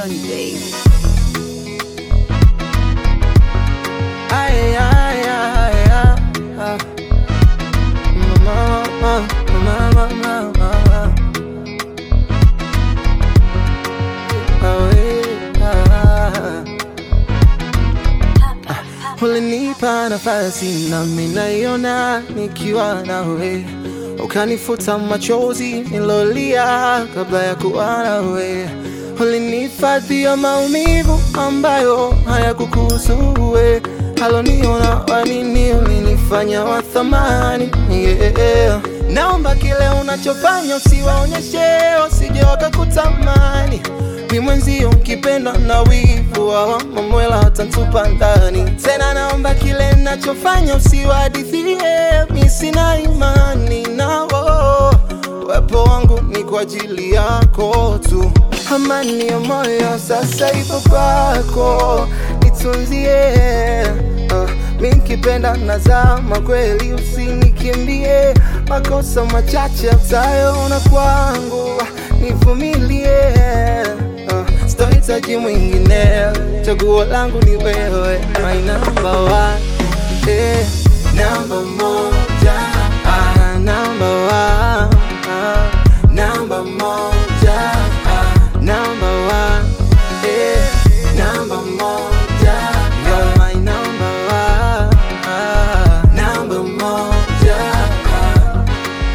Production, baby. Ay, ay, ay, ay, ay. Mama, mama, mama, mama, mama. Awe, ah. Ulinipa nafasi nami naiona nikiwa nawe, ukanifuta machozi nilolia kabla ya kuwa nawe. Ulinihifadhia maumivu ambayo hayakukuhusu wewe, haloniona wanini, ulinifanya wa thamani yeah. Naomba kile unachofanya usiwaonyeshe, wasije wakakutamani mi mwenzio mkipenda na wivu wa mamwela watantupa ndani tena. Naomba kile nachofanya usiwahadithie, mi sina imani nao. Uwepo wangu ni kwa ajili yako tu, amani ya moyo sasa ipo kwako, nitunzie uh, mi nkipenda nazama kweli, usinikimbie makosa machache utayoona kwangu, nivumilie uh, sitohitaji mwingine, chaguo langu ni wewe, my number one, eh, namba moja, ah, number one, ah, namba moja, ah, number one, eh, namba moja, you're my number one, ah, namba moja, ah.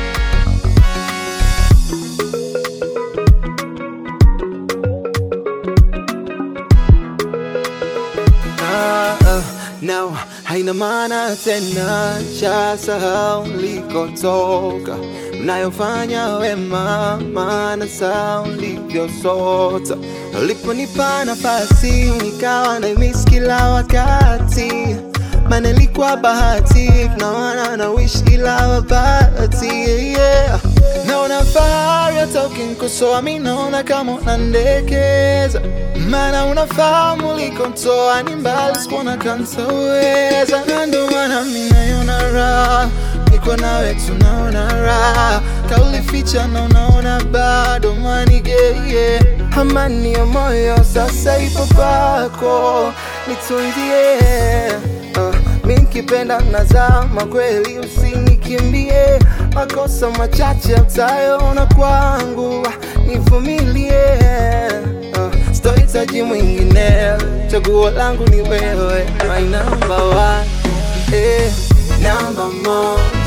Ah, ah, now haina maana tena, shasahau likotoka, mnayofanya wema, maana saa ulivyosota, uliponipa nafasi nikawa na miss kila wakati, maana ilikuwa bahati, naona na wish kila wakati yeah. Naona fahari hata ukinikosoa, mi naona kama unandekeza, maana unafahamu ulikonitoa ni mbali, sikuona kantaweza, na ndo maana mi naiona raha, niko nawe tunaona raha, kaulificha na unaona bado manigeye, amani ya moyo sasa ipo kwako, nitunzie uh, mi nkipenda nazama kweli, usinikimbie makosa machache utayoona kwangu, nivumilie uh, sitohitaji mwingine, chaguo langu ni wewe, my number one, eh, namba moja